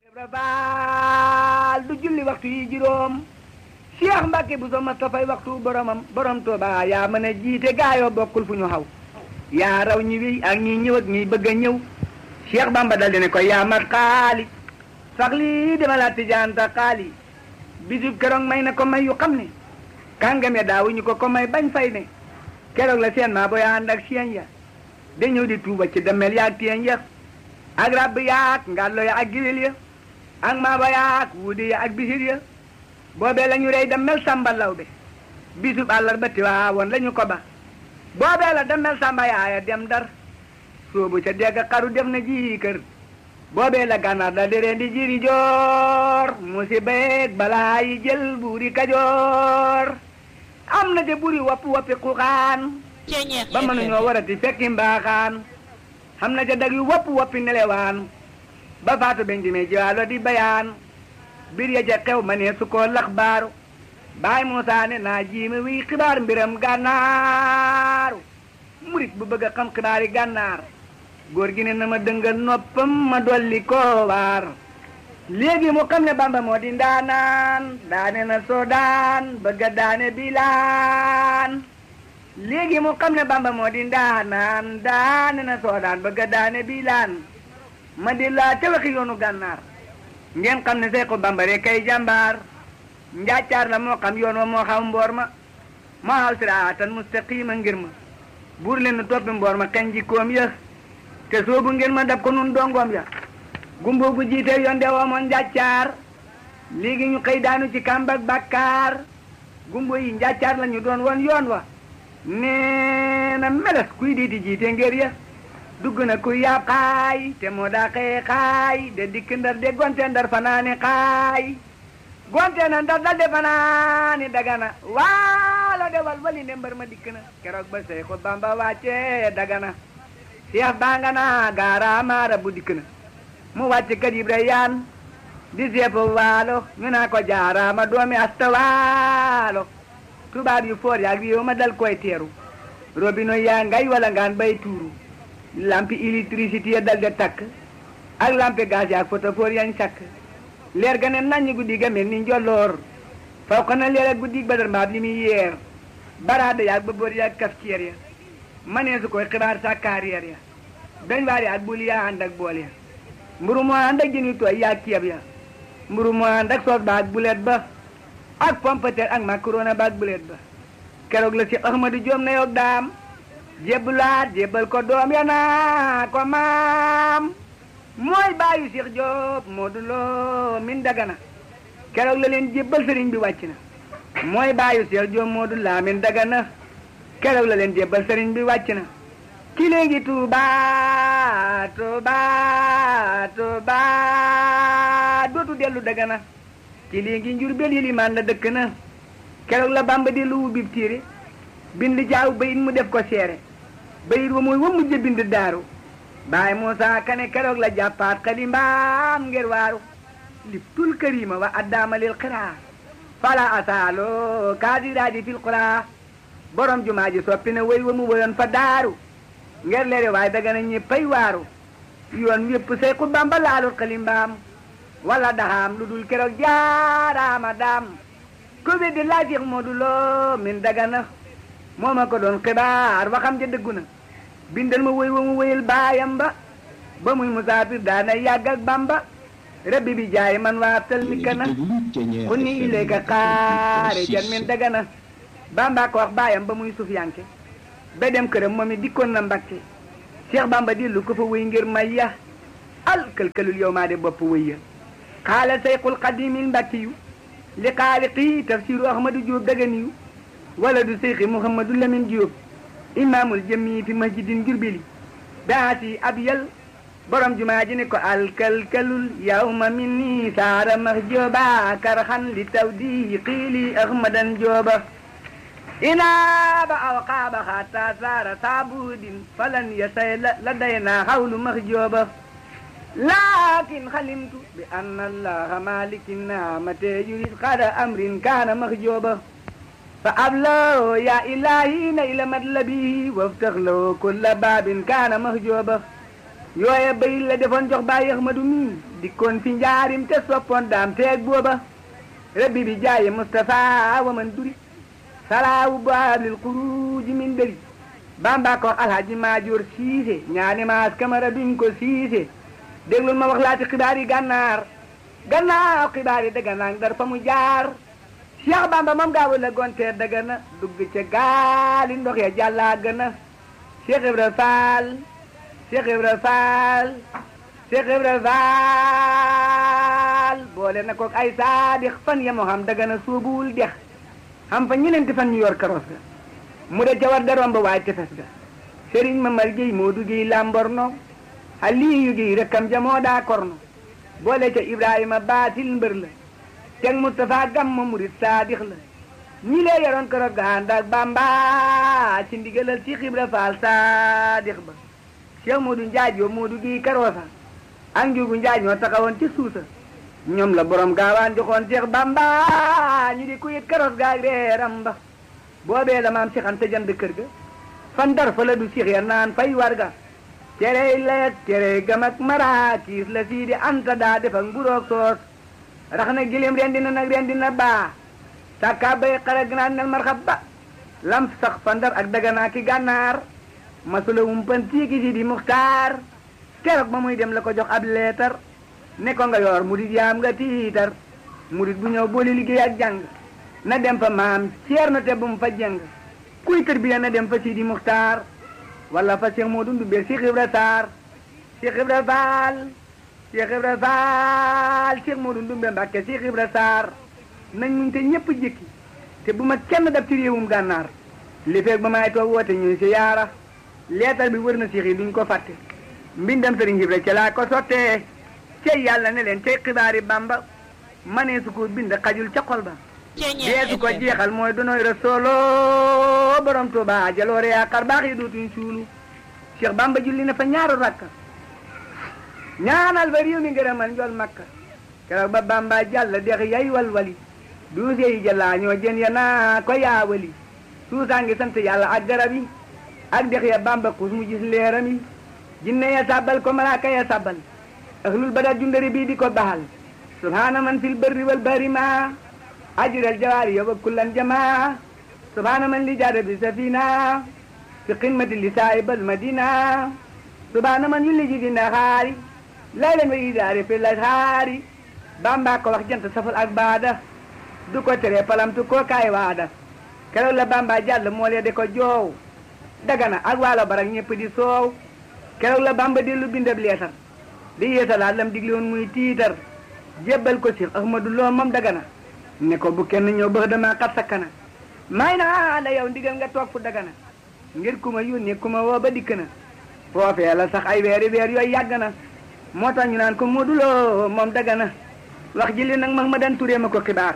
faal du julli waxtu yi juróom Cheikh Mbacke bu so Mustafay waxtu boromam borom Tuuba yaa mën a jiite gaayoo bokkul fu ñu xaw yaa raw ñi wi ak ñi ñëw ak ñi bëgg a ñëw Cheikh Bamba dal di ne ko yaa mat xaali sax lii dama laa tijaanta xaali bisub keroog may na ko may yu xam ne kàngam ya daawuñu ko ko may bañ fay ne keroog la seen maa booy ànd ak seen ya da ñëw di tuuba ci demel yaag teen ya ak rabb yaag ngàllo ya ak giwil ya ak maaba yaag wuudi ya ak bisir ya boobee la ñu rey demel samba law be bisub àllarba tiwaawoon la ñu ko ba boobee la demel samba yaaya dem dar soobu ca degg xaru def na ji kër boobee la gànnaar da deree di jiri joor musiba yeeg balaa yi jël buuri kajoor am na de buri wappi wappi xuxaan ba mënuñoo warati fekki mbaaxaan xam na ca dag yu wopp woppi nelewaan ba faatu ben jimee jiwaalo di bayaan bir ya ca xew ma ne su ko lax baaru baay Muusaa ne naa jiime wi xibaar mbiram gànnaaru murit bu bëgg a xam xibaari gànnaar góor gi ne na ma dëngal noppam ma dolli ko waar léegi mu xam ne bamba moo di ndaanaan daane na soodaan bëgg a daane bilaan léegi mu xam ne bamba moo di ndaanaan daane na soodaan bëgg a daane bilaan ma di laa te waxi yoonu gànnaar ngeen xam ne seexu bamba rek kay jàmbaar njaacaar la moo xam yoon wa moo xam mboor ma moo xaw siraatan mustaqiima ngir ma buur leen nu toppi mboor ma kañ jikkoom ya te soobu ngeen ma dab ko nun dongoom ya gumbo gu jiite yoon de woomoon njàccaar léegi ñu xëy daanu ci kàmbak bàkkaar gumbo yi njàccaar la ñu doon woon yoon wa nee na meles kuy diiti jiite ngir ya dugg na kuy yaab xaay te moo daa xëye xaay de dikk ndar de gonte ndar fanaani xaay gonte na ndar dal de fanaani dagana waalo de wal wali ne mbar ma dikk na keroog ba Seexu Bamba wàcce dagana Seex banga na gaara maara bu dikk na mu wàcc kat Ibra yaan di seefu waalo ñu naa ko jaaraama doomi asta waalo tubaab yu foor yaag réew ma dal koy teeru robino yaa ngay wala ngaan bay tuuru lampi électricité ya dal de takk ak lampi gaz yaag photophore yañ sakk leer ga ne naññ guddi ga mel ni njolloor faw ko na leer ak guddi badar mbaab li muy yeer baraada yaag ba boor yaag kaf ceer ya manee su koy xibaar sa carrière ya dañ waar yaag bul yaa ànd ak bool ya mburu moo ànd ak jëni tooy yaag ceeb ya mburu moo ànd ak soos ba ak bulet ba ak pompeter ak macaroni ba ak bulet ba keroog la si Ahmadu Joom na yoog daam jébbalaat jébbal ko doom ya naa ko maam mooy baayu Cheikh Diop Modou Lo min dagana keroog la leen jébbal sëriñ bi wàcc na mooy baayu Cheikh Diop Modou Lo min dagana keroog la leen jébbal sëriñ bi wàcc na ki léegi Tuuba Tuuba Tuuba dootu dellu dagana ki léegi Njurbel yi limaan la dëkk na keroog la Bamba di lu bib tiire bind jaaw bayit mu def ko seere bayit wa mooy wa mujj bind daaru baay Muusa Kane keroog la jàppaat xalimbaam ngir waaru liptul karima wa addaamalil xiraa fala asaalo kaadiraadi fil xuraa borom jumaa ji soppi na way wa mu woyoon fa daaru ngir leere waaye daga na ñëppay waaru yoon wépp say ku Bamba laalul xalimbaam wala daxaam lu dul keroog jaaraama daam ko weddi laa Seex Moodu Lo min dagana moo ma ko doon xibaar waxam ja dëggu na bindal ma woy wa mu woyal baayam ba ba muy musaafir daana yàgg ak Bamba rabbi bi jaay man waa tal mi kana xunni ilayka xaare jan min dagana Bamba ko wax baayam ba muy suuf yanke ba dem këram moom it dikkoon na Mbakke Cheikh Bamba dillu ko fa wéy ngir may ya al këlkalul yow maa de bopp wéy ya xaala sayqul qadimil mbakkiyu li xaaliqi tafsiru ahmadu Diop daganiyu wala du seyxi mouhamadou lamin Diop imaamul jëmmi fi masjidin jurbeli baasi abyal borom jumaa ji ne ko alkalkalul yawma minni saara max jooba karxan li tawdi xiili ahmadan jooba inaaba aw qaaba xaata saara saabudin falan yasay la dayna xawlu max jooba laakin xalimtu bi anna allaha malikin naamate yurid xada amrin kaana max jooba fa abloo yaa ilaahi na ila matlabi waftax loo kulla baabin kaana max jooba yooye bay la defoon jox bàyyi Ahmadu mi dikkoon fi njaarim te soppoon daam teeg booba rabbi bi jaayi Mustafa wa man duri salaawu baablil xuruuji min dëri bamba ko alhaji maajoor siise ñaani maas kamara duñ ko siise déglul ma wax laati xibaar yi gànnaar gannaaw xibaar yi dëgga naang dar fa mu jaar Cheikh Bamba moom gaawu la gonteer dëgga na dugg ca gaali ndox ya jàllaa gëna Cheikh Ibra Fall Cheikh Ibra Fall Cheikh Ibra Fall boole na kook ay saadix fan ya moo xam dëgga na suubuwul dex xam fa ñeneenti fan ñu yor karos ga mu de ca war da romb waay tefes ga sëriñ Mamar Géy moo duggee Lamborno Aliyu Géy rekkam ja moo daa korno boole ca Ibrahima baatil mbër la teg Moustapha Gamma murit saadix la ñi lee yoroon karos ga ànd ak Bamba ci ndigalal ci Ibra Faal saadix ba Cheikh Modou Njaaj yoo moo duggee karoosa ak njugu Njaaj ñoo taxawoon ci suusa ñoom la borom gaawaan joxoon Cheikh Bamba ñu di ku yit karos ga ak reeram ba boobee la maam Cheikh Anta jënd kër ga fan dar fa la du Cheikh ya naan fay warga cerey leeg cerey gam ak maraakiis la sii di anta daa def ak mburoog soos rax na gilim rendi na nag rendi na baa sàkkaa bay xara gnaan nel marxab ba lam sax fa ndar ak daganaa ki gànnaar masula wumpan tiiki si di muxtaar keroog ba muy dem la ko jox ab leetar ne ko nga yor murit yaam nga tiitar murit bu ñëw boole liggéey ak jàng na dem fa maam ceer na te bu mu fa jëng kuy tërbiya na dem fa Sidi Muxtaar wala fa Cheikh Modou Ndoumbé Cheikh Ibra Sarr Cheikh Ibra Fall Cheikh Ibra Fall Cheikh Modou Ndoumbé Mbàkke Cheikh Ibra Sarr nañ muñ te ñëpp jëkki te bu ma kenn dab ci réewum gànnaar li feeg ba may toog woote ñuy si yaara leetar bi wër na Cheikh yi duñ ko fàtte mbindam Sëriñ Ibra ca laa ko sottee cey yàlla ne leen cey xibaari Bamba manee su ko bind xajul ca xol ba deesu ko jeexal mooy donoy rasoolo borom Tuuba jaloore yaa xar baax yi dootuñ suulu Cheikh Bamba julli na fa ñaaru rakka ñaanal fa réew mi ngërëmal njol makka keroog ba Bamba jàll dex yay walwali duuse yi jëlaa ñoo jën ya naa ko yaawali suusaa ngi sant yàlla ak garab yi ak dex ya Bamba xus mu gis leeram yi jinne ya sàbbal ko malaaka ya sàbbal ahlul badar jundari bii di ko baxal subhaana man fil barri wal bahri ma ajral jawaari yoba kullan jamaa subhaana man li jaada bi safina fi qimati li saahibal madina subhaana man yulli ji di naxaari laylan wa idaari fi lashaari bamba ko wax jant safal ak baada du ko tere palamtu ko kaay waada keroog la bamba jàll moo lee de ko joow dagana ak waalo barak ñëpp di soow keroog la bamba dellu bindab leetar di yeesalaat lam digle woon muy tiitar jébbal ko Cheikh Ahmadou Lo moom dagana ne ko bu kenn ñëw bëx dama xat sa kana may naa la yow ndigal nga toog fu dagana ngir ku ma yónnee ku ma woo ba dikk na foofee la sax ay weeri weer yooyu yàgg na moo tax ñu naan ko Modou Lo moom dagana wax ji li nag mag ma dan turee ma ko xibaar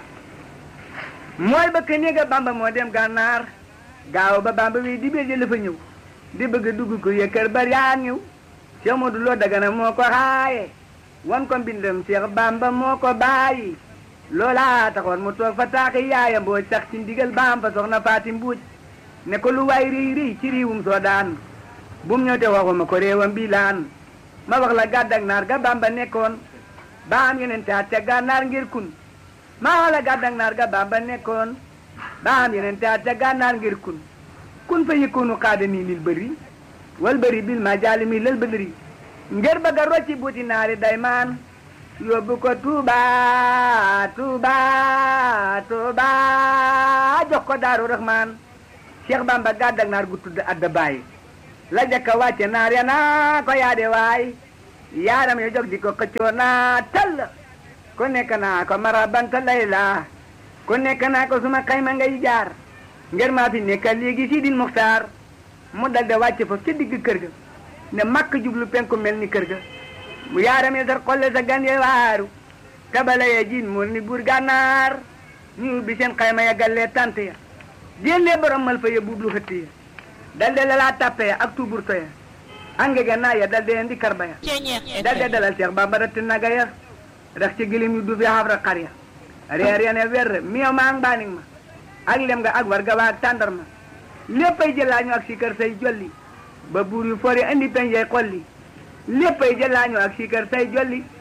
mooy ba ka néega bamba moo dem gànnaar gaaw ba bamba wi di bee la fa ñëw di bëgg dugg ko yëkkër bari yaa ñëw Cheikh Modou Lo dagana moo ko xaaye wan ko mbindam Cheikh Bamba moo ko bàyyi loolaa taxoon mu toog fa taaxi yaaya mbooj sax ci ndigal baam fa soxna faati mbuuj ne ko lu waay riy riy ci riiwum soo daan bum ñëw te waxuma ko réewam bi laan ma wax la gàddak naar ga Bamba nekkoon baam yeneen taat ca gànnaar ngir kun ma wax la gàddak naar ga Bamba nekkoon baam yeneen taat ca gànnaar ngir kun kun fa yëkkoonu xaada nii lil bëri wal bëri bil ma jaali mi lal bëdëri ngir bëgg a rocci buuti naari day maan yóbbu ko Tuuba Tuuba Tuuba jox ko Daaru Rahmaan Cheikh Bamba gàddak naar gu tudd adda bàyyi la jëkka wàcce naar ya naa ko yaade waay yaaram yo jog di ko xëccoo naa tall ku nekk naa ko mara banta layla ku nekk naa ko suma xayma ngay jaar ngir maa fi nekka léegi Sidil Muxtaar mu dal de wàcce fa ca digg kër ga ne makk jublu penku mel ni kër ga mu yaarame sar xolle sa gan ye waaru tabala ye jiin mool ni buur gànnaar ñu ubbi seen xayma ya gallee tant ya jénlee borom mal fa ya buublu xëtt ya dal de lalaa tàppe ya ak tuburto ya angege naa ya dal de indi karba ya dal de dalal Seex Bamba ratti naga ya rax ci gilim yu du fi xafra xar ya reer ya ne wer miyo maa mbaanig ma ak lem nga ak warga waa ak tàndar ma léppay jëlaañu ak si kër say jolli ba buur yu fori indi peñ yay xolli léppay jëlaañu ak si kër say jolli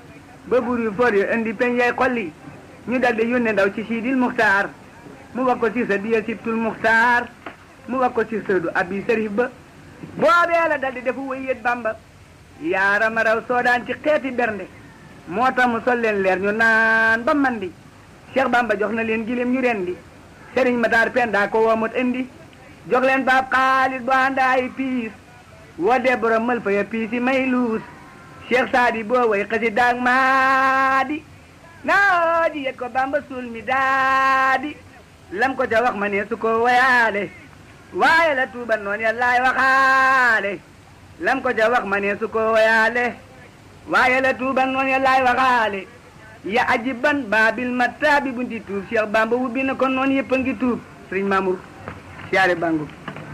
ba buur yu for yu indi peñ yay xolli ñu daldi yónne ndaw ci siidil muxtaar mu wax ko si sa diya sibtul muxtaar mu wax ko si sëdu abi sërif ba boobee la daldi defu wëyyét bamba yaarama raw soodaan ci xeeti bernde moo tax mu sol leen leer ñu naan ba mandi Cheikh Bamba jox na leen gileem ñu rendi Sëriñ Mataar Penda ko woomut indi jox leen baab xaalis bu àndaay piis woo dee borom mël fa ya piis yi may luus Cheikh Saadi boo way xasi daag maadi naa di yet ko Bamba suul mi daadi lam ko ca wax ma ne su ko wayaale waaye la tuuba noon ya laay waxaale lam ko ca wax ma ne su ko wayaale waaye la tuuba noon ya laay waxaale ya ajiban baabil mattaabi bunti tuub Cheikh Bamba wubbi na ko noonu yëpp a ngi tuub sëriñ Mamour siyaare bangu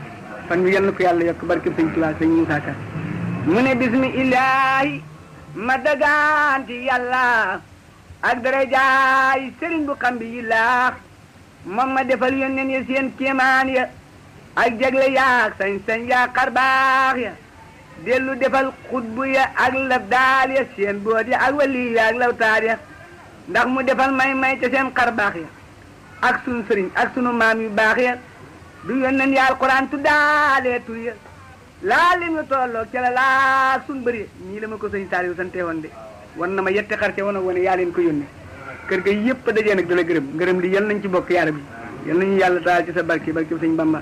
fan wi yal na ko yàlla yokk barke sëñ Tuubaa sëñ Muusaa Ka mu ne bismi illaahi ma dagaanti yàlla ak darajaay sëriñ bu xam bi yi laax moom ma defal yónneen ya seen kéemaan ya ak jagle yaak sañ-sañ yaa xarbaax ya dellu defal xutbu ya ak labdaal ya seen boot ya ak wali ya ak lawtaar ya ndax mu defal may-may ca seen xarbaax ya ak sunu sëriñ ak sunu maam yu baax ya du yónneen ya alquran tuddaalee tur ya laa lim ñu tolloog ca la laa sun bëri ñii la ma ko sëñ Saaliw sante woon de wan na ma yetti xar ca wan a wane yaa leen ko yónnee kër ga yëpp a dajee nag dala gërëm gërëm li yal nañ ci bokk yaara bi yal nañu yàlla taal ci sa barki barki sëñ Bamba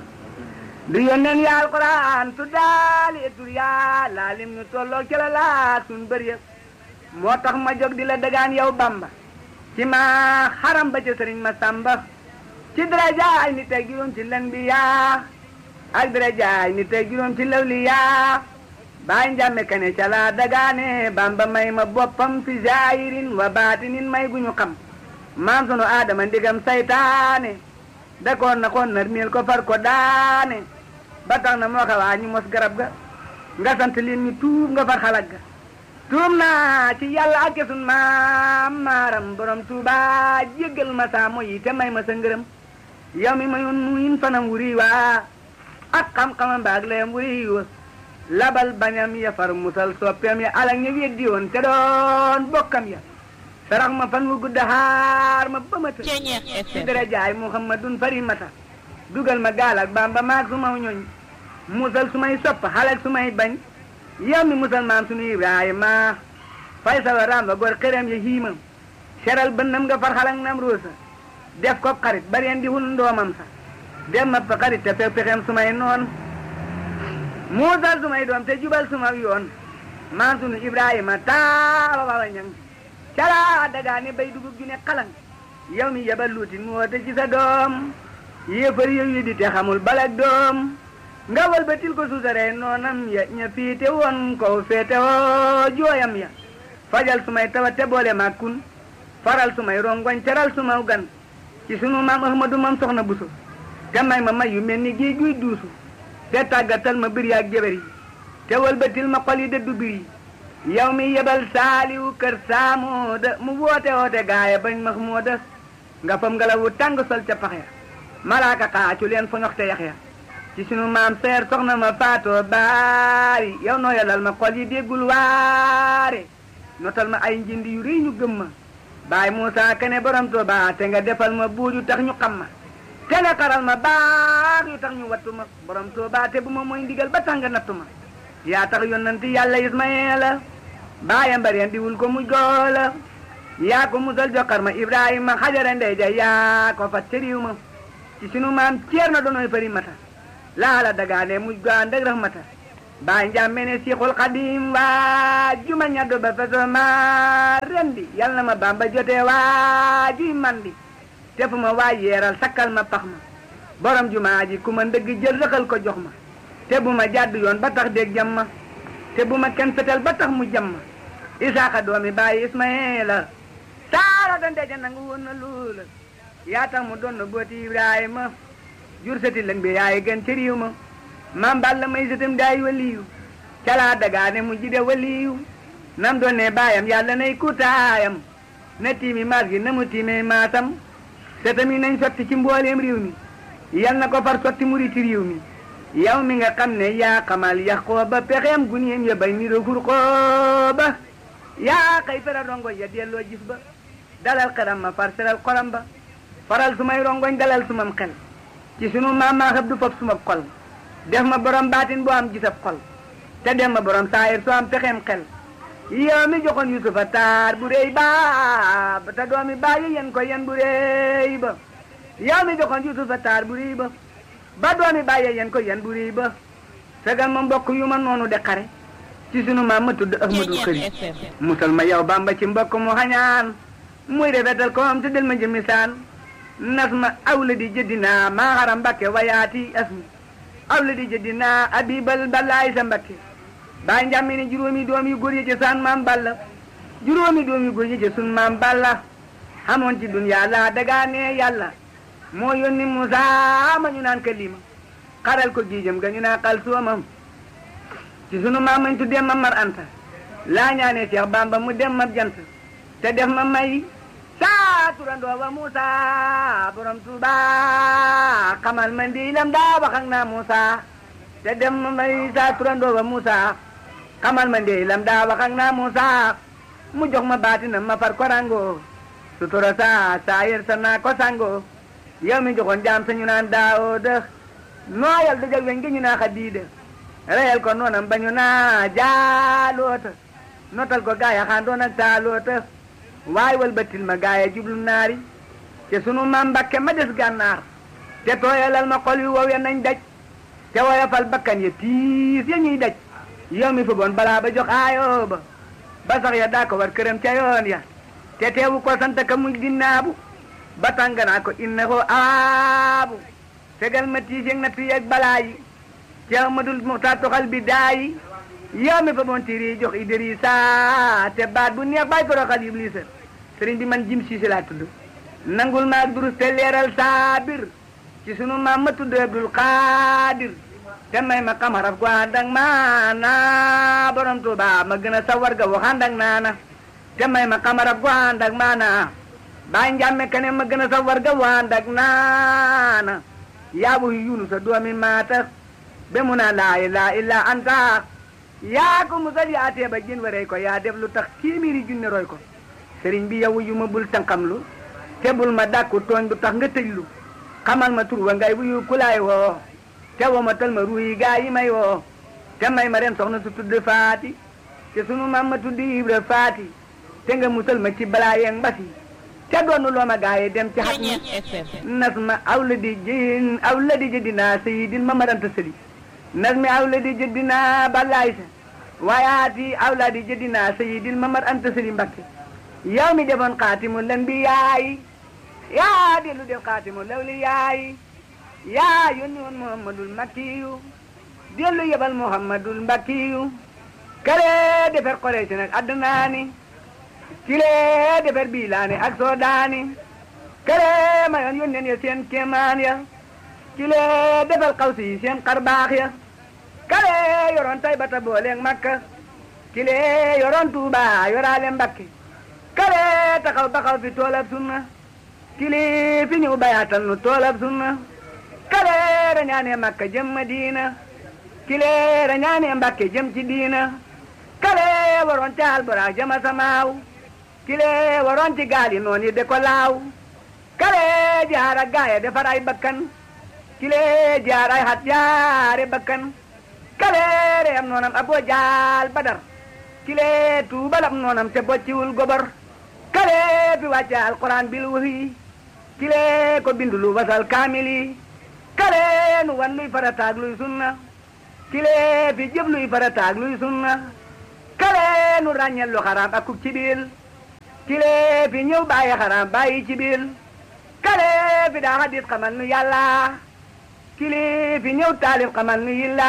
du yónneen ya alquran tuddaalee tur ya laa lim ñu tolloog ca la laa sun bëri ya moo tax ma jóg di la dagaan yow Bamba ci ma xaram ba ca sëriñ ma samba ci darajaay ni tey juróom ci len bi yaa ak darajaay ni tey juróom ci lawli yaa baay njàmme kane ca laa dagaane bamba may ma boppam fi zaahirin wa baatinin may gu ñu xam maam sunu aadama ndigam saytaane dakoon na koon nar miel ko far ko daane ba tax na moo xawaa ñu mos garab ga nga sant leen ñu tuub nga far xalag ga tuub naa ci yàlla ak sun maam maaram borom tuuba jéggal ma saa moyi te may ma sa ngërëm yow mi mayoon nuyin fanam wuri waa ak xam-xamam baag layam wuri wa labal bañam ya far musal soppeem ya alak ña weddi woon te doon bokkam ya sarax ma fan wu gudda xaar ma ba ma të ci darajaay muhammadun fari mata dugal ma gaal ak bamba maag su ma ñooñ musal su may sopp xalak su may bañ yow mi musal maam sunu ibrahima fay sa waraam ba gor xerem ya hiima seral bënnam nga far xalak nam roosa def ko xarit bareen di hul ndoomam sa dem ma fa xarit te fekk pexem su may noon muusal su may doom te jubal su ma yoon maam sunu ibrahima taaba baba ñang calaa dagaane bay dugub ju ne xalang yow mi yebal luutin mu woote ci sa doom yéefar yow yi di te xamul balak doom nga walbatil ko suusaree noonam ya ña fiite woon ko feete woo jooyam ya fajal su may tawa te boole ma kun faral su may rongoñ teral su ma gan ci sunu maam ahmadu mam soxna buso te may ma may yu mel ni géej guy duusu te tàggatal ma bir yaak jabar yi te walbatil ma xol yi dëddu bir yi yow mi yebal saaliwu kër saamooda mu woote woote gaaya bañ max mooda nga fam ngelawu tàng sol ca pax ya malaaka xaacu leen fa ñoxte yax ya ci sunu maam seer soxna ma faatoo baari yow noo yalal ma xol yi déggul waare notal ma ay njindi yu rëy ñu gëm ma baay Muusa kene borom Tuuba te nga defal ma buur yu tax ñu xam ma te nga xaral ma baax yu tax ñu wattu ma borom Tuuba te bu ma mooy ndigal ba tax nga nattu ma yaa tax yonanti yàlla Ismayeela baayam bareen di wul ko muy goola yaa ko musal joxar ma Ibrahima xajara ndey ja yaa ko fat ca riiw ma ci sunu maam ceer na doonoy fari mata laala dagaane muj go ànd ak rahmata baay njàmme ne siixul xadim waa juma ñaddo ba feso ma rendi yal na ma bamba jotee waa juy mandi te fu ma waa yeeral sakkal ma pax ma borom jumaa ji ku ma ndëgg jël rëxal ko jox ma te bu ma jàdd yoon ba tax dégg jam ma te bu ma kenn fetel ba tax mu jam ma isaaxa doomi bàyyi ismaila saara da ndeja nangu woon na loola yaa tax mu doon na booti ibrahima jur sati lëng bi yaay gën ci riiw ma maam balla may sëtam daay waliyu calaa dagaane mu jide waliyu nam doon ne baayam yàlla nay kutaayam na tiimi maas gi na mu tiime maasam sëtam yi nañ sotti ci mbooleem réew mi yal na ko far sotti muri ci réew mi yow mi nga xam ne yaa xamal yax koo ba pexeem gunéem ya bay niro fur koo ba yaa xëy feral rongoñ ya delloo gis ba dalal xelam ma far seral xolam ba faral sumay rongoñ dalal sumam xel ci sunu maam maa xëb du fop suma xol def ma borom baatin bu am gisab xol te dem ma borom saayir soo am pexeem xel yow mi joxoon yusufa taar bu réy ba te doomi bàyyi yen ko yen bu réy ba yow mi joxoon yusufa taar bu réy ba ba doomi bàyyi yen ko yen bu réy ba fegal ma mbokk yu ma noonu de xare ci sunu maam ma tudd ahmadul xëri musal ma yow bamba ci mbokk mu xañaan muy rafetal ko am te del ma jëmisaan nas ma awla di jëddinaa maa xaram mbakke wayaati asmi awla di jëddinaa abibal balaay sa mbakke baay njàmmi ne juróomi doom yu góor yi ci saan maam balla juróomi doom yu góor yi ci sun maam balla xamoon ci duniyaa laa dagaane yàlla moo yónni Musaa ma ñu naan kalima xaral ko giijam ga ñu naan xal soomam ci sunu maam mañ tuddee ma mar anta laa ñaane Seex Bamba mu dem ma jant te def ma may saa turandoo wa Musaa borom Tuuba xamal ma ndiilam daa wax ak naa Musaa te def ma may saa turandoo wa Musaa xamal ma ndiilam daa wax ak naa Musaa mu jox ma baatinam ma far korango sutura saa saa yer sa naa ko sango yow mi joxoon jaam sa ñu naan Daawuda nooyal dëgg weñ gi ñu naa Xadiida reyal ko noonam ba ñu naa jaaloota notal ko gaaya xaandoon ak saaloota waay wal batil ma gaaya jublu naari te sunu maam Mbakke ma des gànnaar te tooyalal ma xol yu wow ya nañ daj te woyofal bakkan ya tiis ya ñuy daj yow mi fa boon balaa ba jox aayoo ba ba sax ya daa ko war këram ca yoon ya te teewu ko sant ka muy dinnaabu ba tànganaa ko inna ko aabu fegal ma tiis yeg na tuyeg balaa yi ci amadul muxtaar toxal bi daayi yow mi fa boon tiiri jox Idrissa te baat bu neex bay ko roxal Iblisa sëriñ bi man jim siisi laa tudd nangul maag durus te leeral saabir ci sunu maam ma tudd Abdul Xaadir te may ma xam xaraf ko ànd ak maana borom Tuuba ma gën a sawar ga wax ànd ak naana te may ma xam xaraf ko ànd ak maana baay njàmme kane ma gën a sawar ga wax ànd ak naana yaabu Yunus a doomi maata be mu naa laa ilaaha illa anta yaa ko musal yaa tee ba jën waree ko yaa def lu tax téeméeri junne roy ko sëriñ bi yow yu ma bul tànqamlu te bul ma dàkku tooñ du tax nga tëjlu xamal ma tur wa ngay wuyu kulaay woo te woo ma tal ma ruuyi gaa yi may woo te may ma ren soxna su tudd faati te sunu maam ma tudd ibra faati te nga musal ma ci balaa yeeg mbasi te doonu loo ma gaa yi dem ci xat mi nas ma aw la di jën aw la di jëddinaa sayidin ma maranta sëli nas mi aw la di jëddinaa balaay sa waayaati aw la di jëddinaa sayidin ma mar anta sëli mbakke yow mi defoon xaatimu lan bi yaay yaa dellu def xaatimu lawli yaay yaa yónni woon muhammadul makkiyu dellu yebal muhammadul mbakkiyu kale defer Quraysh nag addunaani kile defer biilaani ak soodaani kale mayoon yónneen ya seen kéemaan ya kile defal xawsi yi seen xarbaax ya kale yoroon taybata booleeg makka kile yoroon tuuba yoraale mbakke kale taxaw baxaw fi toolab sunna kili fi ñëw bayaatal nu toolab sunna kale rañaane makka jëm madina kile rañaane mbakke jëm ci diina kale waroon ci alburaak jama samaaw kile waroon ci gaali noon yi de ko laaw kale jaar ak gaaya defar ay bakkan kile jaar ay xat jaare bakkan kale reyam noonam aboo jaal badar kile tuubalab noonam te bocciwul gobar kale fi wàcce alquran bil wahyi kile ko bindulu wasal kaamili kale nu wan luy farataag luy sunna kile fi jëf luy farataag luy sunna kale nu ràññel lu xaraam ak kub ci biil kile fi ñëw bàyyi xaraam bàyyi ci biil kale fi daa hadis xamal nu yàlla kile fi ñëw taalif xamal nu yilla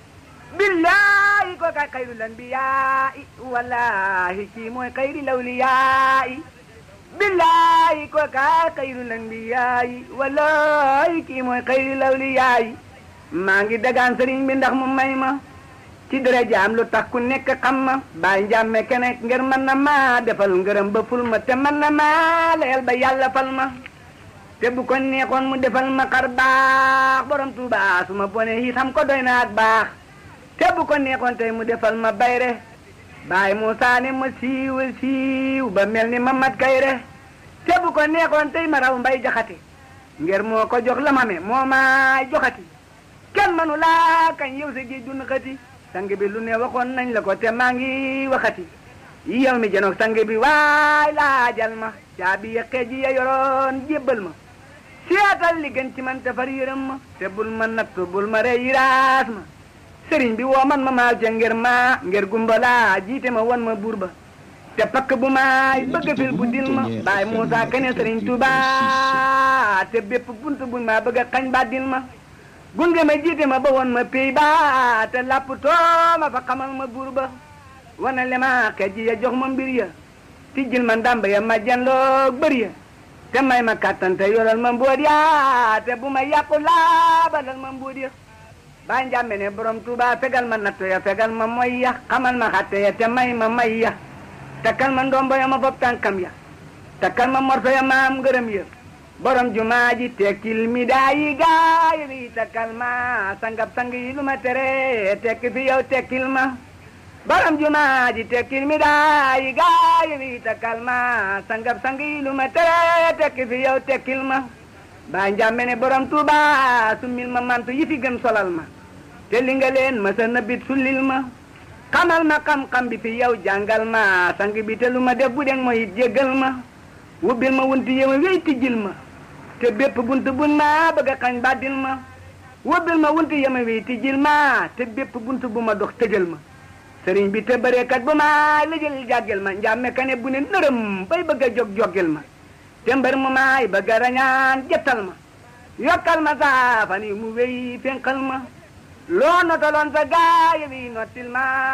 billahi ko kay xayrul anbiyaai wallahi kii mooy xayri lawliyaai billahi ko kay xayrul anbiyaai wallahi kii mooy xayri lawliyaai maa ngi dagaan sëriñ bi ndax mu may ma ci dara jaam lu tax ku nekk xam ma bàyyi njàmme kene ngir mën na ma defal ngërëm ba ful ma te mën na ma leel ba yàlla fal ma te bu ko neexoon mu defal ma xar baax borom tuuba su ma bone itam ko doy na ak baax te bu ko neexoon tey mu defal ma bayre baay Muusaa ne ma siiw siiw ba mel ni Mamat Kayre te bu ko neexoon tey ma raw mbay jaxate ngir moo ko jox la ma me moo ma joxati kenn manu laa kañ yow sa géej dun xati sang bi lu ne waxoon nañ la ko te maa ngi waxati yow mi janoog sang bi waay laajal ma caabi ya xeej ya yoroon jébbal ma seetal li gën ci man te far yërëm ma te bul ma nattu bul ma rey yiraas ma sëriñ bi woo man ma maal ca ngir ma ngir gumbalaa jiite ma won ma buur ba te pakk bu maay bëgg fil bu dil ma baay Muusaa kene sëriñ Tuuba te bépp bunt buñ ma bëgg a xañ ba dil ma gunge ma jiite ma ba won ma pey ba te lapp too ma fa xamal ma buur ba wana le ma xeej ya jox ma mbir ya tijjil ma ndàmb ya ma janloog bër ya te may ma kàttan te yoral ma mbóot ya te bu ma yàqu laabalal ma mbóot ya baa njàmbe ne borom tuuba fegal ma natto ya fegal ma moy ya xamal ma xatte ya te may ma may ya takkal ma ndombo ya ma bopp tànkam ya takkal ma morso ya maam ngërëm ya borom jumaa ji tekkil mi daayi gaay wi takkal ma sangab sang yi lu ma tere tekki fi yow tekkil ma borom jumaa ji tekkil mi daayi gaay wi takkal ma sangab sang yi lu ma tere tekki fi yow tekkil ma baa njàmbe ne borom tuuba summil ma mantu yi fi gën solal ma te li nga leen ma sa nëbbit sullil ma xamal ma xam-xam bi fi yow jàngal ma sang bi te lu ma def bu deng mooy jéggal ma wubbil ma wunti yema wéy tijjil ma te bépp bunt bun ma bëgg a xañ bàddil ma wubbil ma wunti yema wéy tijjil ma te bépp bunt bu ma dox tëjal ma sëriñ bi te bëreekat bu ma lëjël jàggel ma njàmme ka ne bu ne nërëm bay bëgg a jog joggel ma te mbër mu maay bëgg a rañaan jettal ma yokkal ma saafan yi mu wéy fénqal ma loo notaloon sa gaay wi nottil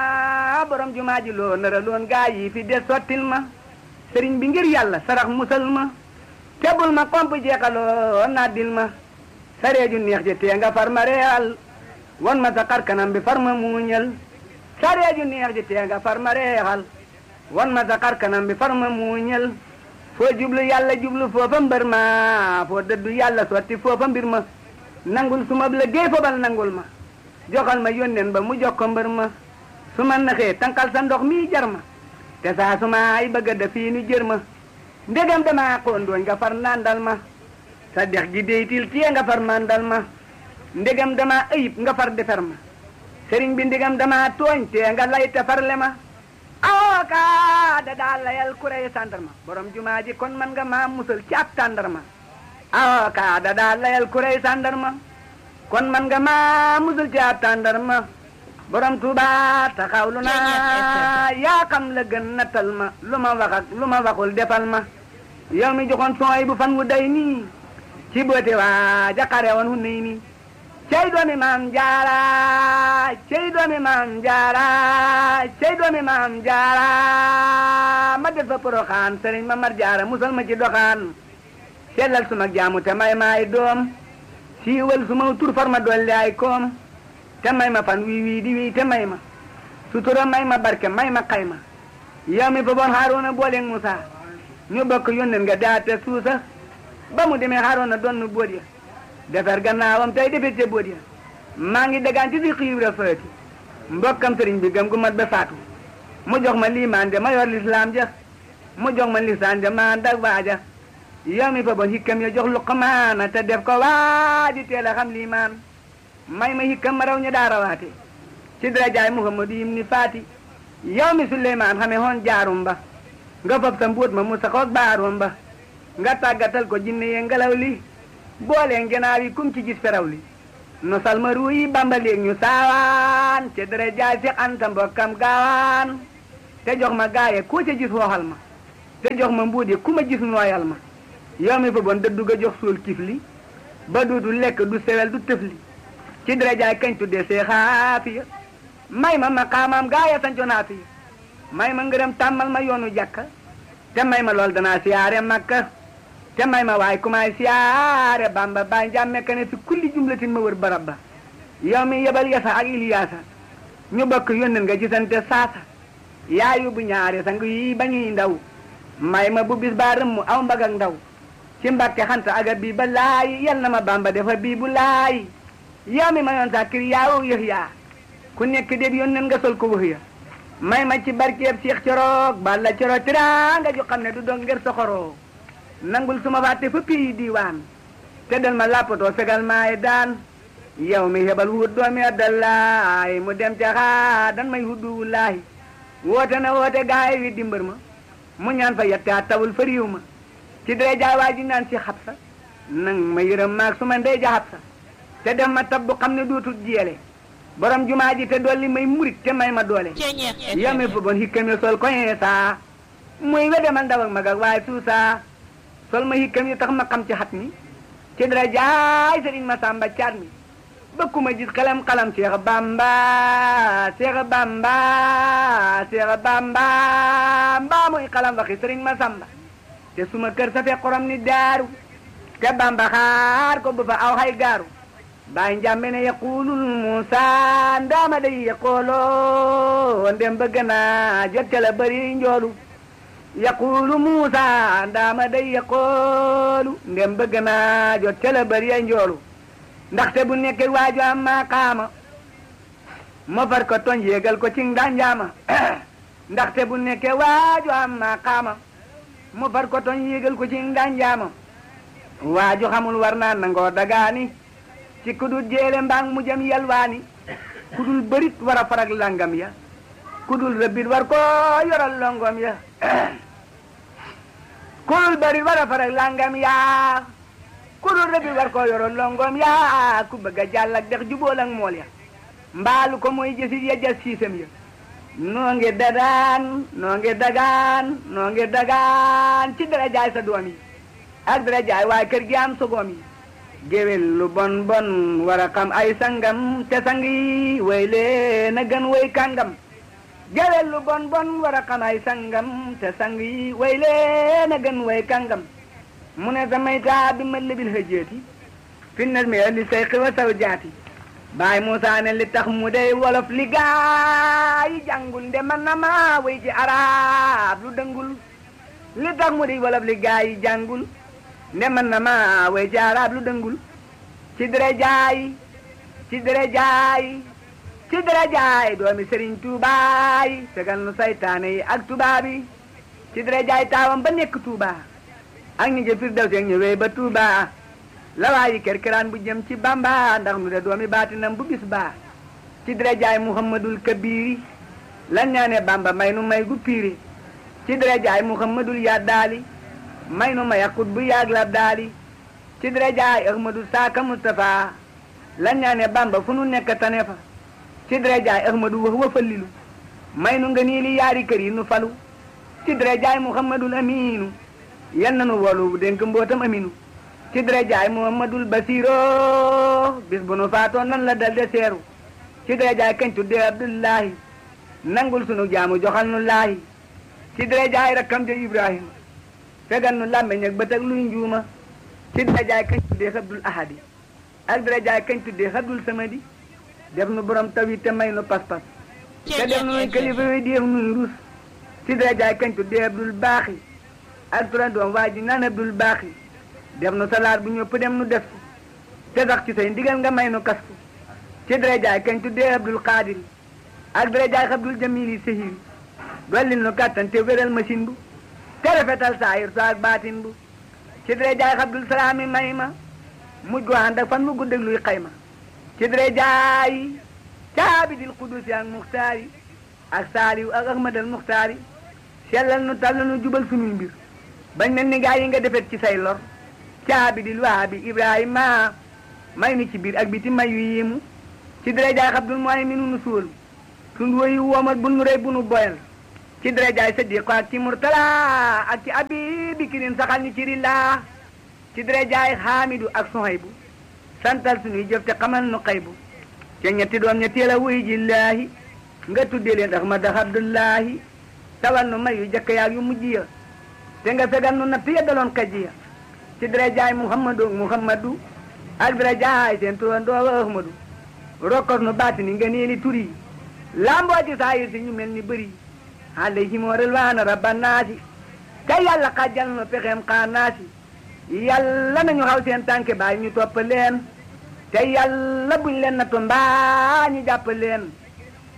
ma borom jumaa ji loo nara loon gaay yi fi des sottil ma sëriñ bi ngir yàlla sarax musal ma tebul ma komp jeexaloo naddil ma sareeju neex ji tee nga far ma reexal won ma sa xar kanam bi far ma muuñal sareeju neex ji tee nga far ma reexal won ma sa xar kanam bi far ma muuñal foo jublu yàlla jublu foofa mbër ma foo dëddu yàlla sotti foofa mbir ma nangul suma la géey foobal nangul ma joxal ma yónneen ba mu jox ko mbër ma su ma naxee tankal sa ndox mi jar ma te saa su ma ay bëgg a def fii nu jër ma ndegam dama xóondooñ nga far nandal ma sa dex gi deytil tiye nga far mandal ma ndegam dama ayib nga far defer ma sëriñ bi ndegam dama tooñ te nga lay te farle ma awoka da daa layal kurey sandarma borom jumaa ji kon man nga maa musal ci ab tàndarma awoka da daa layal kurey sandarma kon man nga maa musal ci ab tàndarma borom tuuba taxawlu naa yaa xam la gën nattal ma lu ma wax ak lu ma waxul defal ma yow mi joxoon sooy bu fan wu day nii ci boote waa jaqare woon hu nii nii cey doomi maam jaara cey doomi maam jaara cey doomi maam jaara ma def fa poroxaan sëriñ ma mar jaara musal ma ci doxaan sellal suma jaamu te may maay doom siiwal suma tur far ma dolli ay koom te may ma fan wii wii di wii te may ma sutura may ma barke may ma xayma yow mi fa boon Haaruna booleeg Musa ñu bokk yónneen nga daate suusa ba mu demee Haaruna doon nu boot ya defar gannaawam tey defet ca boot ya maa ngi dagaan ci si xiibra faati mbokkam sëriñ bi gëm gu mat ba faatu mu jox ma liimaan ja ma yor lislaam ja mu jox ma lisaan ja maa dag waaja yow mi fa boon hikkam ya jox luqmaana te def ko waaji teel a xam liimaan may ma hikkam ma raw ñu daa rawaate ci darajaay muhammadu yim ni faati yow mi suleymaan xame hoon jaarum ba nga fab sa mbuut ma mu saxoog baarum ba nga tàggatal ko jinne ye ngelaw li booleen genaaw yi kum ci gis feraw li no salma ruuyi bamba léeg ñu saawaan ci darajaay si anta mbokkam gaawaan te jox ma gaaye ku ca gis wooxal ma te jox ma mbuut yi ku ma gis nooyal ma yow mi fa bon dëddu ga jox suul kifli ba du du lekk du sewel du tëfli ci darajaay kañ tuddee see xaafiya may ma ma xaamaam gaaya sanco naafiya may ma ngërëm tàmmal ma yoonu jàkka te may ma lool danaa siyaare makka te may ma waay kumaay siyaare bamba baay njàmme ka ne fi kulli jumlatin ma wër barab ba yow mi yebal yasa ak iliyaasa ñu bokk yónneen nga gisante saasa yaa yóbbu ñaari sang yi bañuy ndaw may ma bu bis baa rëmm aw mbag ak ndaw ci mbakke xanta aga bii ba laay yal na ma bamba defa bii bu laay yow mi ma yoon sa kir yaawu yëx yaa ku nekk déb yónneen nga sol ko wax ya may ma ci barkeeb Cheikh Coroog balla coro tiraanga ju xam ne du dong ngir soxoroo nangul suma fàtte fa pii diiwaan te dal ma lappatoo fegal maay daan yow mi hebal wut doomi addallaay mu dem ca xaa dan may huddu wullaahi woote na woote gaay wi dimbar ma mu ñaan fa yetta tawul fa riiw ma ci dee jaay waa ji naan si xabsa nang ma yërëm maag su ma ndey ja xabsa te def ma tab bu xam ne duutul jiyele borom jumaa ji te dolli may murit te may ma doole yow mi fa bon hikkam yi sol koñee saa muy wede ma ndaw ak mag ak waaye suusaa sol ma hikkam yi tax ma xam ci xat mi ci dara jaay sëriñ ma sàmba caat mi bëkku ma gis xalam xalam Seex Bamba Seex Bamba Seex Bamba mbaa muy xalam waxi sëriñ ma sàmba te suma kër sa fekk xorom ni daaru te Bamba xaar ko bu fa aw xay gaaru baay njàmbe ne yaqulul Muusa ndaama day yaqooloo ndem bëgg naa jot ca la bëri njoolu yaqulu Muusa ndaama day yaqoolu ndem bëgg naa jot ca la bëri njoolu ndaxte bu nekkee waaju am maqaama ma far ko toñ yéegal ko ci ndanjaama ndaxte bu nekkee waaju am maqaama ma far ko toñ yéegal ko ci ndanjaama waaju xamul war naa nangoo dagaani ci kudul jéele mbaang mu jëm yalwaani kudul bërit war a farag langam ya kudul rëbbit war ko yoral longom ya kudul bërit war a farag langam ya kudul rëbbit war ko yoral longom ya ku bëgg a jàll ak dex jubóol ak mool ya mbaalu ko mooy jësit ya jas siisam ya noo ngi dadaan noo ngi dagaan noo ngi dagaan ci dara jaay sa doom yi ak dara jaay waaye kër gi am sogoom yi géwél lu bon bon war a xam ay sangam te sang yi way leen a gën way kàngam géwél lu bon bon war a xam ay sangam te sang yi way leen a gën way kàngam mu ne samay taa bi ma libil hëjeeti fi nas mi li say xiwa saw jaati baay Muusaa ne li tax mu dey wolof li gaa yi jàngul nde man na ma way ci arab lu dëngul li tax mu dey wolof li gaa yi jàngul nde man na ma way ci arab lu dëngul ci dere jaay ci dere jaay ci dere jaay doomi Sëriñ Tuubaay fegal nu saytaane yi ak tubaab yi ci dere jaay taawam ba nekk Tuuba ak ñi jë Firdawsi ak ñu wéy ba Tuuba la waayi kerkeraan bu jëm ci Bamba ndax nu de doomi baatinam bu bis baa ci dere jaay Muhammadul Kabiri lan ñaane Bamba may nu may gu piiri ci dere jaay Muhammadul Yaddaali may nu ma yàqut bu yàgg la daali ci dara jaay ahmadu saaka mustafa lan ñaane bamba fu nu nekk tane fa ci dara jaay ahmadu wax wa fallilu may nu nga nii li yaari kër yi nu falu ci dara jaay muhammadul aminu yal na nu wolu dénk mbootam aminu ci dara jaay muhammadul basiro bis bu nu faatoo nan la dal de seeru ci dara jaay kañ tuddee abdullahi nangul sunu jaamu joxal nu laahi ci dara jaay rakkam ja ibrahima fegal nu làmmeñ ak bët ak luy njuuma ci dara jaay kañ tuddee xabdul ahadi ak dara jaay kañ tuddee xabdul samadi def nu borom taw yi te may nu pas-pas te def nu kilifa yi def nuy rus ci dara jaay kañ tuddee abdul baaxi ak tura doom waa ji naan abdul baaxi def nu salaat bu ñëpp dem nu def ko te sax ci say ndigal nga may nu kas ko ci dara jaay kañ tuddee abdul qaadiri ak dara jaay xabdul jamili sahiri dollil nu kàttan te wéral machine bu te rafetal saayir so ak baatin bu ci dara jaay xabdul salaami may ma mujj gu ànd ak fan mu gudd ak luy xayma ci dara jaay caabidil qudusi ak muxtaari ak saaliw ak ahmadal muxtaari sellal nu tal nu jubal suñuy mbir bañ mel ni gaa yi nga defet ci say lor caabidil waabi ibrahima may nu ci biir ak biti may yu yiimu ci dara jaay xabdul mooy mi nu nu suul suñ woyu woomal bu nu rey bu nu boyal ci dara jaay sadiq ak ci murtala ak ci abi bikirin saxal ñu ci rillaa ci dara jaay xaamidu ak sohaybu santal suñuy jëf te xamal nu xaybu te ñetti doom ña teel a wuy jillaahi nga tuddee leen ahmad abdullahi tawal nu may yu jëkk yaag yu mujj ya te nga fegal nu natt ya daloon kajji ya ci dara jaay muhammadu muhammadu ak dara jaay seen turandoo ahmadu rokkos nu baatini nga neeli turi lamboo ci saayir si ñu mel ni bëri alayhim rilwaana rabbanaasi te yàlla xajjal nu pexeem xaanaasi yàlla nañu xaw seen tànke baay ñu topp leen te yàlla buñ leen nattu mbaa ñu jàpp leen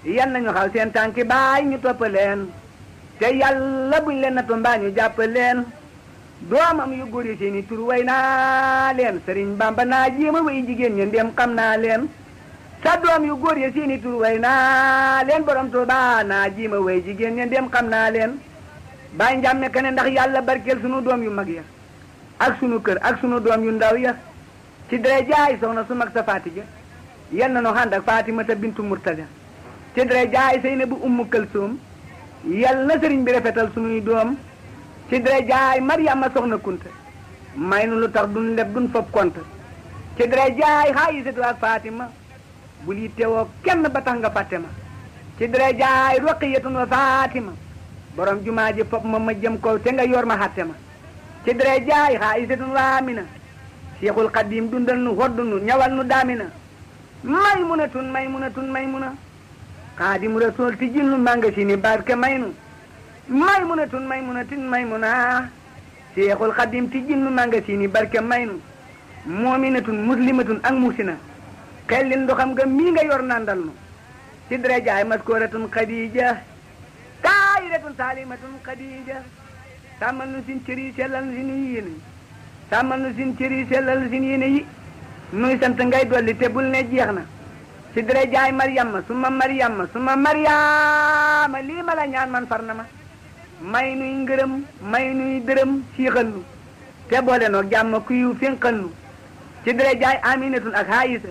yan nañu xaw seen tànki baay ñu topp leen te yàlla buñ leen nattu mbaa ñu jàpp leen doomam yu góor yi seeni tur way naa leen sëriñ bamba naa jéema way jigéen ñi ndem xam naa leen sa doom yu góor yi seeni tur way naa leen borom Tuuba naa jéema way jigéen ñi ndem xam naa leen bàyyi njàmme ka ne ndax yàlla barkeel sunu doom yu mag ya ak sunu kër ak sunu doom yu ndaw ya ci dara jaay soxna su mag sa Faatija yal na nu ànd ak Faatimata bintu Murtada ci dara jaay sëy na bu ummu Kalsoom yal na sëriñ bi rafetal sunuy doom ci dara jaay Mariama soxna Kunta may nu lu tax duñ leb duñ fob kont ci dara jaay Xaayisatu ak Fatima bul yittewoo kenn ba tax nga fàtte ma ci dara jaay Roqiyatun wa Fatima borom jumaa ji fob ma ma jëm ko te nga yor ma xatte ma ci dara jaay Xaayisatun wa Amina Seexul Xadiim dundal nu hoddu nu ñawal nu daamina maymunatun maymunatun maymuna xaadimu rasul ti jil nu manga si ni barke maynu maymunatun maymunatun maymuna Seexul Xadiim ti jil nu manga si ni barke maynu moominatun muslimatun ak musina xellin ndoxam nga mii nga yor nandal nu ci dara jaay maskooratun Xadiija taayiratun saalimatun Xadiija sàmmal nu sin cëri sellal nu sin yéene sàmmal nu sin cëri sellal nu sin yéene yi nuy sant ngay dolli te bul ne jeex na ci dara jaay Mariama suma Mariama suma Mariama lii ma la ñaan man far na ma may nuy ngërëm may nuy dërëm siixal nu te boole noo jàmm kuyu finqal nu ci dara jaay Aminatun ak Haayisa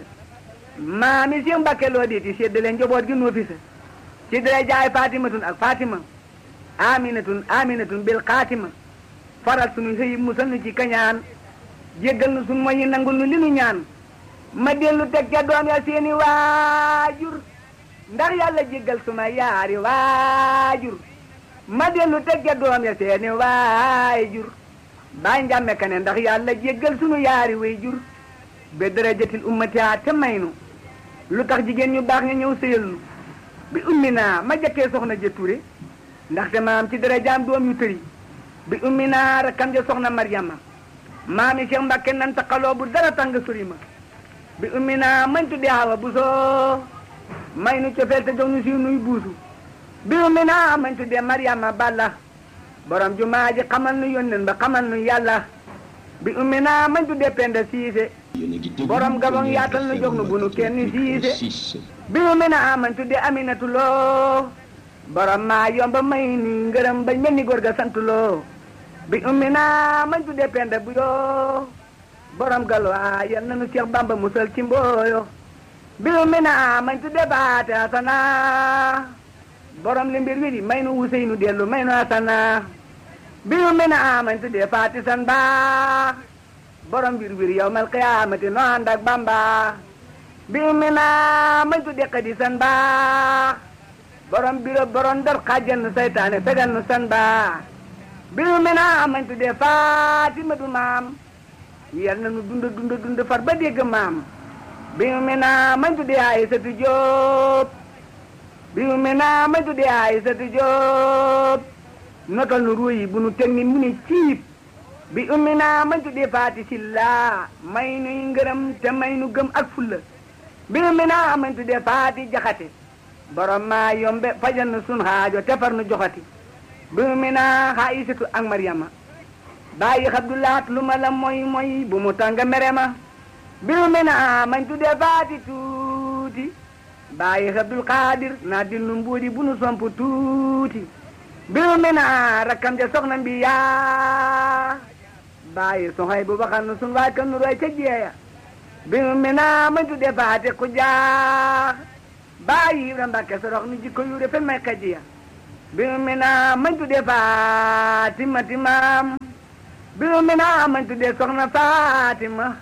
maami si Mbàkke loo diiti séddale njaboot gi noo fi sa ci dara jaay Fatimatun ak Fatima Aminatun Aminatun bil Xaatima faral sunu xëy musal nu ci kañaan jéggal nu sunu moyi nangul nu li nu ñaan ma dellu teg ca doom ya seeni waajur ndax yàlla jéggal suma yaari waajur ma dellu teg ca doom ya seeni waajur baa njàmme ka ne ndax yàlla jéggal sunu yaari waajur be darajatil ummati te may nu lu tax jigéen ñu baax nga ñëw sëyal nu bi ummi naa ma jëkkee soxna ja Ture ndaxte maam ci darajaam doom yu tëri bi ummi naa rakkam ja soxna Maryama maami Cheikh Mbàkke nan taqaloo bu dara tàng sori ma bi ummi naa mañ tuddee Awa Buso may nu cofeel te jox nu si nuy buusu bi ummi naa mañ tuddee Maryama Balla borom jumaa ji xamal nu yónneen ba xamal nu yàlla bi ummi naa mañ tuddee Penda Siise borom gabon yaatal nu jox nu bu nu kenn siise bi ummi naa mañ tuddee Aminatu Lo borom maa yomba may nu ngërëm bañ mel ni góor ga sant loo bi ummi naa mañ tuddee Penda bu yoo borom galwaa yal na nu Seex Bamba musal ci mbooyo bi ummi naa mañ tuddee baate asana borom li mbir wi di may nu Useynu dellu may nu asana bi ummi naa mañ tuddee faati san baax borom wir wir yawmal qiyaamati no ànd ak Bamba bi ummi naa mañ tuddee xadi san baax borom biro borom dar xajjan nu saytaane fegal nu san baax bi ummi naa mañ tuddee Faatima du maam yal na nu dund dund dund far ba dégg maam bi ummi naa mañ tuddee Aysatu Jóob bi ummi naa mañ tuddee Aysatu Jóob notal nu ruuyi bu nu teg ni mu ni ciib bi ummi naa mañ tuddee Faati Silla may nuy ngërëm te may nu gëm ak fulla bi ummi naa mañ tuddee Faati Jaxate borom maa yombe fajal nu sun xaajo te far nu joxati bi ummi naa Aysatu ak Maryama bàyyi Abdulaat lu ma la moy moy bu mu tàng mere ma bi ummi naa mañ tuddee Faati tuuti bàyyi Abdul Xaadir naa dil nu mbuudi bu nu somp tuuti bi ummi naa rakkam ja soxna mbi yaa bàyyi soxay bu baxal nu sun waay kan nu roy ca jeeya bi ummi naa mañ tuddee Faati Xujaa bàyyi Ibra Mbàkke sorox nu jikko yu rafet may kajiya bi ummi naa mañ tuddee Faatima timaam bi ummi naa mañ tuddee soxna Faatima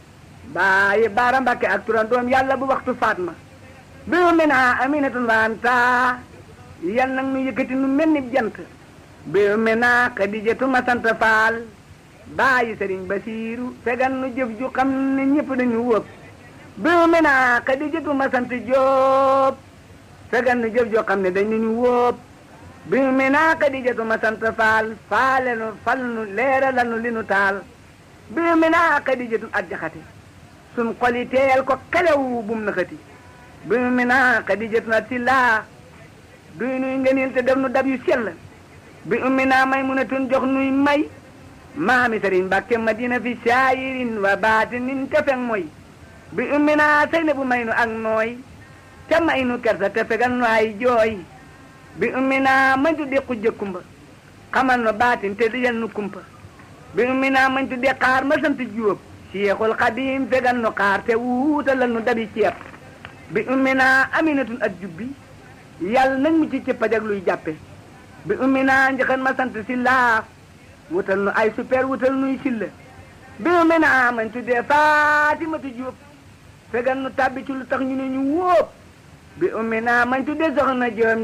bàyyi Baara Mbàkke ak turandoom yàlla bu waxtu Faatma bi ummi naa Aminatun wanta yal nag nu yëkkati nu mel ni jant bi ummi naa Xadijatu ma sant Faal bàyyi Sëriñ Basiiru fegal nu jëf ju xam ne ñëpp dañu wëpp bi ummi naa Xadijatu ma sant Jóob fegal nu jëf joo xam ne dañu wóob bi ummi naa Xadijatu ma sant Faal faale nu fal nu leeralal nu li nu taal bi ummi naa Xadijatu ak jaxate sun xoli teel ko kelew bum na xati bi ummi naa xadijatu na silla duy nuy ngëneel te def nu dab yu sell bi ummi naa may mun a tun jox nuy may maami sëriñ Mbàkke Madina fi saayirin wa baatinin te feng mooy bi ummi naa sëy na bu may nu ak nooy te may nu kersa te fegal nu ay jooy bi ummi naa mañ tudde xujja kumba xamal nu baatin te dijal nu kumpa bi ummi naa mañ tudde xaar ma sant jóob Seexul Xadim fegal nu xaar te wuutalal nu dabi ceeb bi ummi naa aminatun ak jubbi yàlla nañ mu ci cëppaj ak luy jàppe bi ummi naa njëkkan ma sant si laa wutal nu ay super wutal nuy silla bi ummi naa mañ tuddee Faatimatu Jóob fegal nu tàbbi ci lu tax ñu ne ñu wóob bi ummi naa mañ tuddee soxna Joom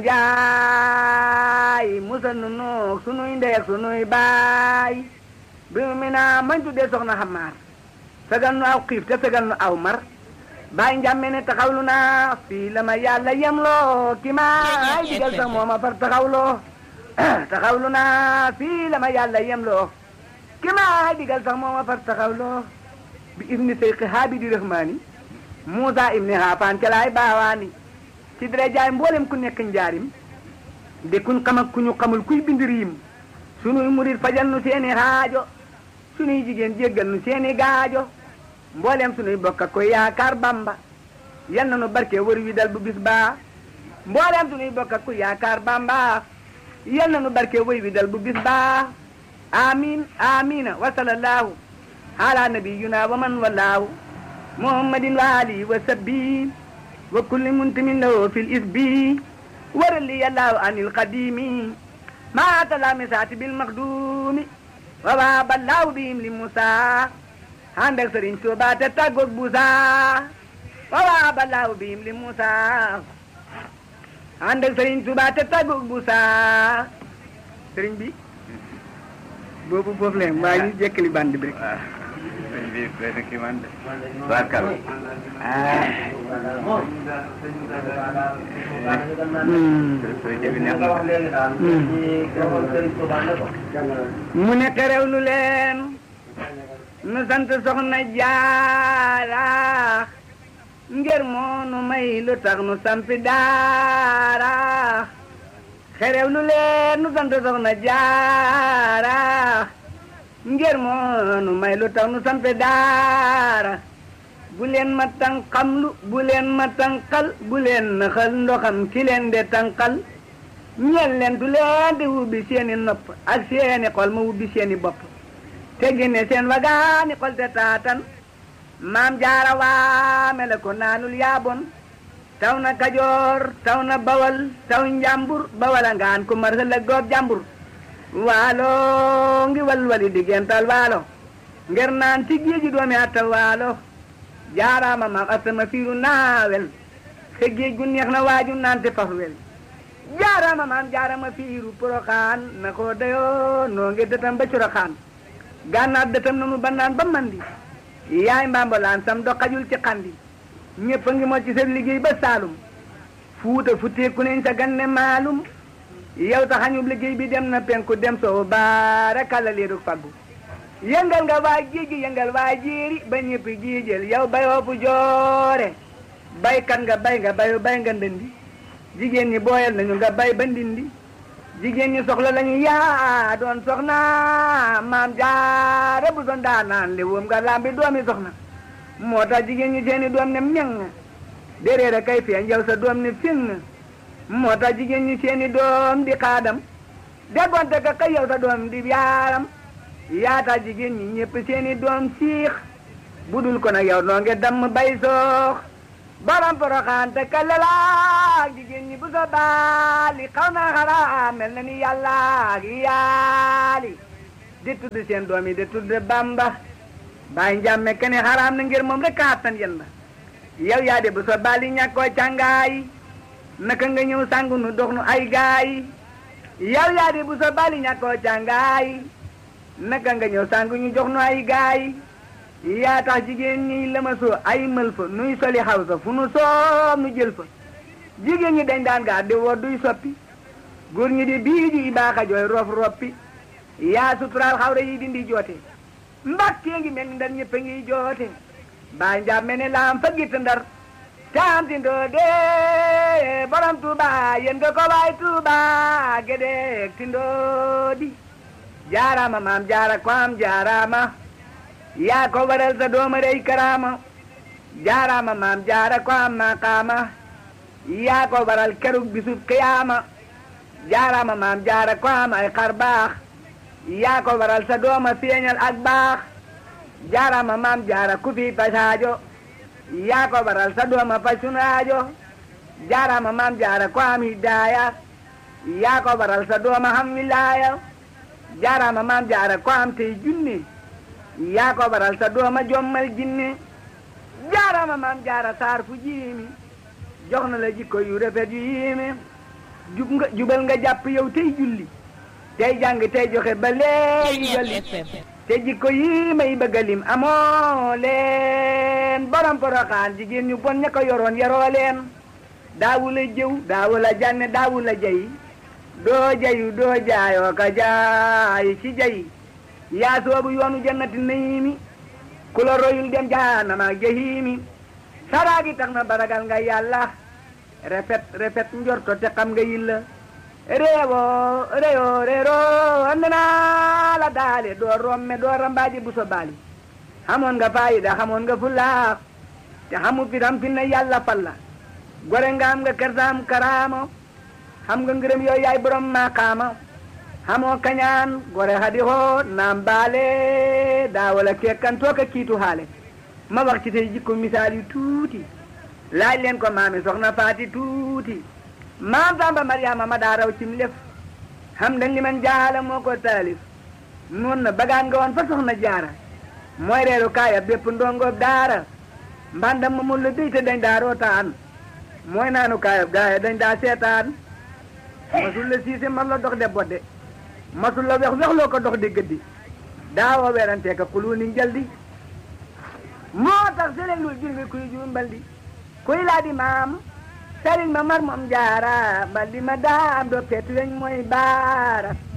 Njaay musal nu noog sunuy ndey ak sunuy baay bi ummi naa mañ tuddee soxna Xamaar fegal nu aw xiif te fegal nu aw mar baay njàmme ne taxawlu naa fii la ma yàlla yemloo ki ma ay digal sax moo ma far taxawloo taxawlu naa fii la ma yàlla yemloo ki ma ay digal sax moo ma far taxawloo bi ibni seyqi haabidi rahmaani muusa ibni haafaan ca laay baawaani ci dara jaay mboolem ku nekk njaarim de kuñ xam ak ku ñu xamul kuy bind riim sunuy murit fajal nu seeni xaajo sunuy jigéen jéggal nu seeni gaajo mboolem sunuy bokk ak koy yaakaar bamba yal na nu barke wër wi dal bu bis baa mboolem sunuy bokk ak koy yaakaar bamba yal na nu barke wër wi dal bu bis baa amin amina wa sallallahu ala nabiyuna wa man wallahu muhammadin wa alihi wa sabbi wa kulli muntimin lahu fil isbi warali yallahu anil qadimi ma talamisati bil makdumi wa wa ballahu bihim li musa ànd ak sëriñ Tuuba te tàggoog buusa wawa balaaw biim li Muusa ànd ak sëriñ Tuuba te tàggoog buusa sëriñ bi boobu foofu leen waa ñu jekkali band bi rek sëñ bi benn kii man de barkal mu ne xerew lu leen nu sant soxna jaara ngir moo nu may lu tax nu sampi daara xerew lu leen nu sant soxna jaara ngir moo nu may lu tax nu sampi daara bu leen ma tànqamlu bu leen ma tànqal bu leen naxal ndoxam ki leen de tànqal ñeel leen du leen di wubbi seeni nopp ak seeni xol ma wubbi seeni bopp te génne seen wagaani xol te taatan maam jaara waame la ko naanul yaabon taw na kajoor taw na bawal taw njàmbur bawal a ngaan ku mar la goob jàmbur waalo ngi walwali diggental waalo nger naan ci géeji doomi atta waalo jaaraama maam astama fiiru naawel xe géej gu neex na waaju naan te faf wel jaaraama maam jaarama fiiru poroxaan na ko dayoo noo ngi dëtam ba coroxaan gànnaar dëtam nanu ba naan ba mandi yaay mbambolaan sam do xajul ci xandi ñëpp a ngi moo ci seen liggéey ba saalum fuuta futteeku nañ sa ganne maalum yow taxañub liggéey bi dem na penku dem soo baara kala leeru faggu yëngal nga waa géej yëngal waa jéeri ba ñëpp jiijël yow bayoo fu joore baykat nga bay nga bayu bay nga ndëndi jigéen ñi booyal nañu nga bay ba ndindi jigéen ñi soxla lañu yaa doon soxna maam jaara bu doon daa naan li woom nga lambi doomi soxna moo tax jigéen ñi seeni doom ne meng déréer a kay feeñ yow sa doom ne fing moo tax jigéen ñi seeni doom di xaadam déggoonte ka kay yow sa doom di yaaram yaata jigéen ñi ñëpp seeni doom siix budul ko nag yow noo nge damm bay soox baram poroxaan te kalala jigéen ñi bu sa baali xaw naa xaraa mel na ni yàlla ak yaali di tudd seen doom yi di tudd bamba bàyyi njàmme kene xaraam na ngir moom rek kaattan yen ba yow yaa de bu sa baali ñàkkoo càngaay naka nga ñëw sangu nu dox nu ay gaay yow yaa de bu sa baali ñàkkoo càngaay naka nga ñëw sangu ñu jox nu ay gaay yaa tax jigéen ñi lëmasoo ay mël fa nuy soli xaw sa fu nu soob nu jël fa jigéen ñi dañ daan gaa di woo duy soppi góor ñi di bii di baaxa jooy rof roppi yaa suturaal xawra yi dindi joote mbakkee ngi mel ni ndar ñëpp a ngi joote baa njaam mel ne laam fa gitt ndar caam ti ndoode borom tuuba yen nga ko waay tuuba gedeek ti ndoodi jaarama maam jaara ko am jaarama yaa ko waral sa dooma rey karaama jaarama maam jaara ko am maqaama yaa ko waral kerug bisub qiyaama jaarama maam jaara ko am ay xar baax yaa ko waral sa dooma feeñal ak baax jaarama maam jaara ku fi pasaajo yaa ko waral sa dooma faj sunu aajo jaarama maam jaara ko am hidaaya yaa ko waral sa dooma xam wilaaya jaarama maam jaara ko am tey junni yaa ko waral sa dooma jommal jinni jaarama maam jaara saar fu jiimi jox na la jikko yu rafet yu yiimi jub nga jubal nga jàpp yow tey julli tey jàng tey joxe ba léegi jolli te jikko yi may bëgga lim amoo leen borom poroxaan jigéen ñu bon ña ko yoroon yaroo leen daawu la jëw daawu la jànne daawu la jay doo jayu doo jaayoo ka jaay ci jay yaa soobu yoonu jannati nayiimi ku la royul dem jaanama jahiimi saraagi tax na baragal nga yàlla rafet rafet njorto te xam nga yilla reewo reyo reero andana la daale doo romme doo rambaaji buso baali xamoon nga faayida xamoon nga fulaax te xamu fitam fi na yàlla falla gore nga am nga kersaam karaama xam nga ngërëm yooyu yaay borom maqaama xamoo kañaan gore hadi hoo naam baale daawala kekkan tooka kiitu haale ma wax ci tey jikko misaal yu tuuti laaj leen ko maami soxna faati tuuti maam Samba Mariama ma daa raw cim lef xam dañ li man jaala moo ko taalif noon na bagaan nga woon fa soxna jaara mooy reeru kaaya bépp ndongoob daara mbandam ma mun la déy te dañ daa rootaan mooy naanu kaayab gaaya dañ daa seetaan masul la siise man la dox de bodde masul la wex wexloo ko dox di gëddi daawoo werantee ka xulu ni njaldi moo tax selen lul jur ngi kuy juum mbaldi kuy laa di maam sëriñ ma mar moom jaara mbaldi ma daa am do petu weñ mooy baara